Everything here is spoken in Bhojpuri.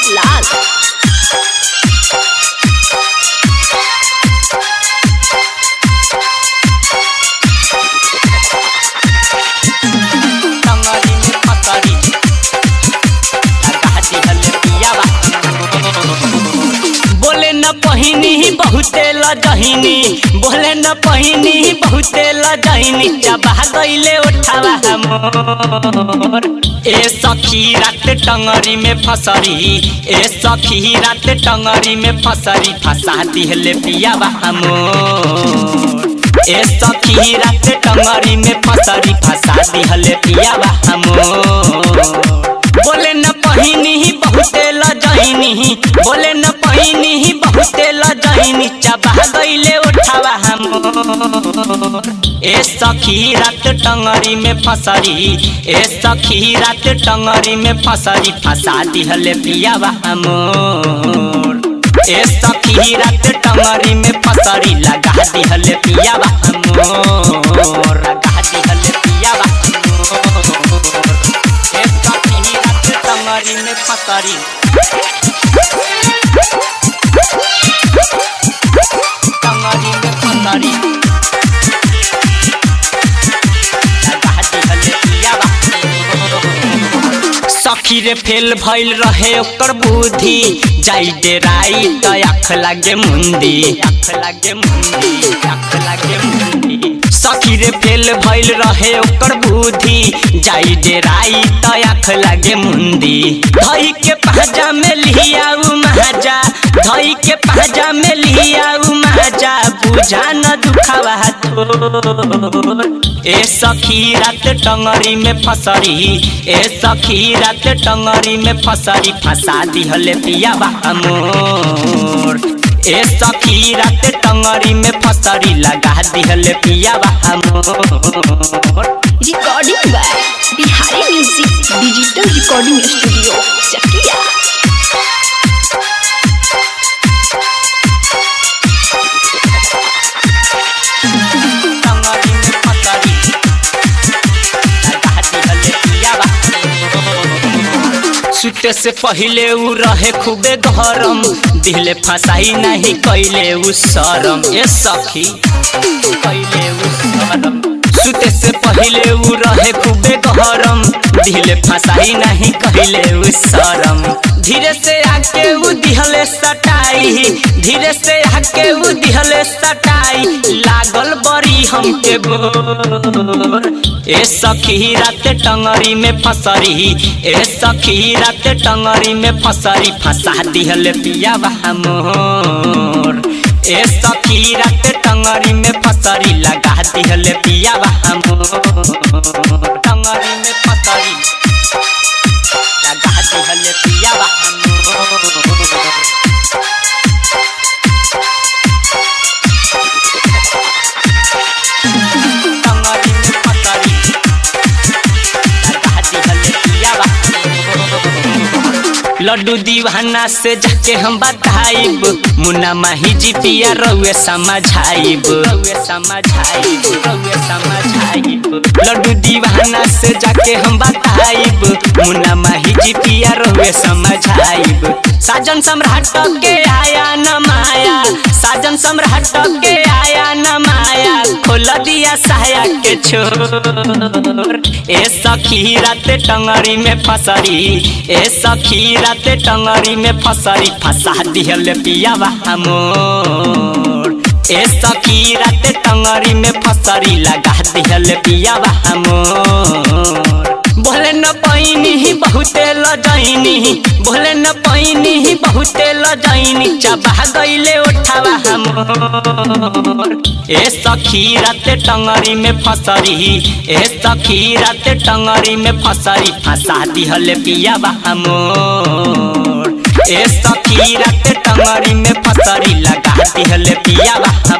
लाल टंगरी में फसरी लगा दिहल पियावा बोले न पहिनी बहुते लजहिनी बोले न पहिनी बहुते लजहिनी चबा गईले उठावा मोर ए सखी रात टंगरी में फसरी ए सखी रात टंगरी में फसरी फंसा दिहले पियावा मोर ए सखी रात टंगरी में फसरी फंसा दिहले पियावा मोर बोले न पहिनी ही बहुते लजहिनी बोले न पहिनी ही बहुते लजहिनी चबा गईले उठावा हमोर ए सखी रात टंगरी में फसरी ए सखी रात टंगरी में फसरी फंसा दिहले पियावा हमोर ए सखी रात टंगरी में फसरी लगा दिहले पियावा हमोर लगा दिहले पियावा हमोर ए सखी रात टंगरी में फसरी टंगरी में फसरी लगा दिहले पियावा सखी रे फेल भइल रहे ओकर बुद्धि जाई डेराई त आँख लागे मुंदी आँख लागे मुंदी आँख लागे मुंदी सखी रे फेल भइल रहे ओकर बुद्धि जाई डेराई त आँख लागे मुंदी धई के पाजा में लिया उ महाजा धई के पाजा में लिया उ महाजा बुझा न दुखावा थोर ए सखी रात टंगरी में फसरी ए सखी रात टंगरी में फसरी फंसा दिहले पियावा मोर ए सखी रात टंगरी में फसरी लगा दिहले पियावा मोर recording by Bihari music digital recording studio Chakiya टंगरी में फसरी लगा दिहले पियावा सुते से पहिले उ रहे खूबे गरम दिले फसाई नहीं कैले उ शरम ए सखी कैले उ शरम सुते से पहिले उ रहे खूबे गरम दिले फसाई नहीं कैले उ शरम धीरे से आके उ दिहले सटाई धीरे से आके उ दिहले सटाई लागल बड़ी हमके बोर ए सखी रात टंगरी में फसरी ए सखी रात टंगरी में फसरी फंसा दिहले पियावा मोर ए सखी रात टंगरी में फसरी लगा दिहले पियावा मोर टंगरी में फसरी लगा दिहले पियावा मोर टंगरी में फसरी लगा दिहले पियावा लड्डू दीवाना से जाके हम बताइब मुन्ना माही जी पिया रउए समझाइब रउए समझाइब रउए समझाइब लड्डू दीवाना से जाके हम बताइब मुन्ना माही जी पिया रउए समझाइब साजन सम्राट के आया न माया साजन सम्राट के आया न माया खोल दिया साया के छोर ए सखी रात टंगरी में फसरी ए सखी रात टंगरी में फसरी फंसा दिहल पियावा मोर ए सखी रात टंगरी में फसरी लगा दिहल पियावा मोर बोले न पैनी ही बहुते लजैनी बोले न पैनी ही बहुते लजैनी चबा गईले उठावा हमोर ए सखी रात टंगरी में फसरी ए सखी रात टंगरी में फसरी फंसा दिहले पियावा हमोर ए सखी रात टंगरी में फसरी लगा दिहले पियावा